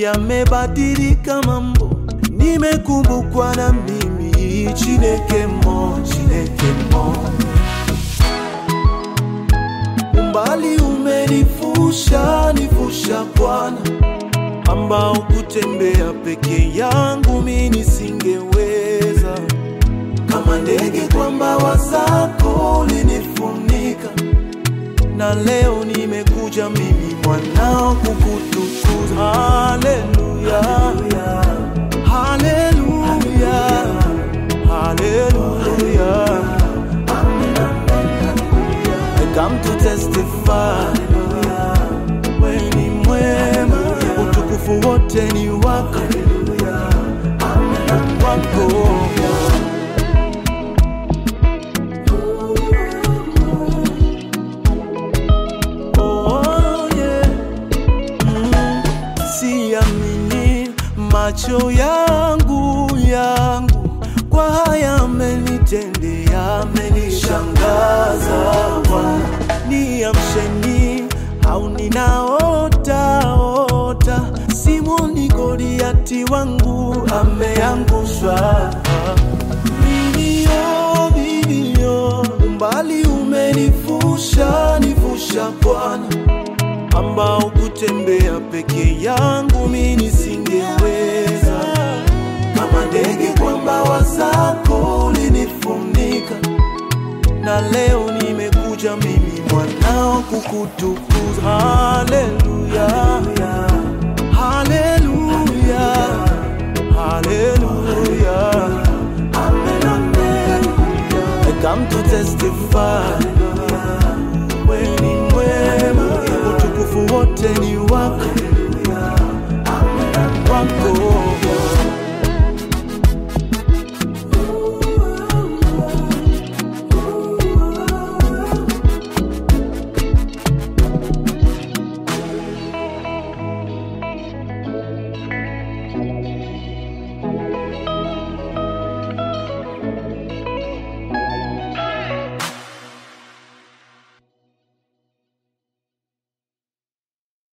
yamebadilika mambo, nimekumbukwa na mimi. Chineke mo, Chineke mo, umbali umenifusha, nifusha Bwana, ambao kutembea peke yangu mi nisingeweza. Kama ndege kwa mbawa zako ulinifunika, na leo nimekuja mimi mwanao kukutukuza. Haleluya, haleluya, haleluya. I come to testify, wewe ni mwema, utukufu wote ni wako, wako. Oh, yeah. Mm, siamini macho yangu yangu kwa haya amenitendea, amenishangaza Bwana. Niamsheni au ninaota ota, Simoni Goliati wangu ameangushwa. Vilio, vilio, umbali umenifusha, nifusha Bwana ambao kutembea peke yangu mi nisingeweza. Kama ndege kwa mbawa zako ulinifunika, na leo nimekuja mimi mwanao kukutukuza. Haleluya, haleluya, haleluya. I come to testify, wewe ni mwema, utukufu wote ni